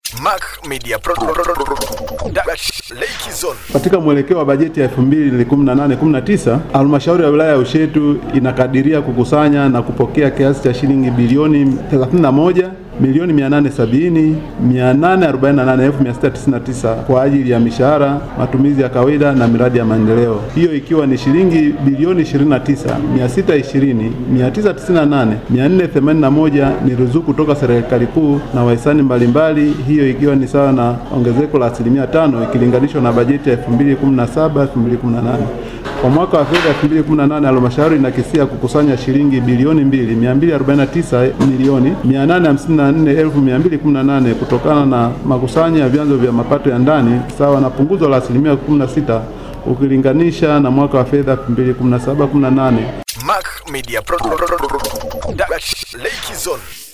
Mac Media Pro Dutch Lake Zone. Katika mwelekeo wa bajeti ya 2018-19 halmashauri ya wilaya ya Ushetu inakadiria kukusanya na kupokea kiasi cha shilingi bilioni 31 milioni 870 848,699 kwa ajili ya mishahara, matumizi ya kawaida na miradi ya maendeleo, hiyo ikiwa ni shilingi bilioni 29 620 998 481 ni ruzuku kutoka serikali kuu na wahisani mbalimbali, hiyo ikiwa ni sawa na ongezeko la asilimia tano ikilinganishwa na bajeti ya 2017 2018. Kwa mwaka wa fedha 2018 halmashauri inakisia kukusanya shilingi bilioni 2 249 milioni 854,218 kutokana na makusanyo ya vyanzo vya mapato ya ndani sawa na punguzo la asilimia 16 ukilinganisha na mwaka wa fedha 2017 18. Mac Media Pro Dutch Lake Zone.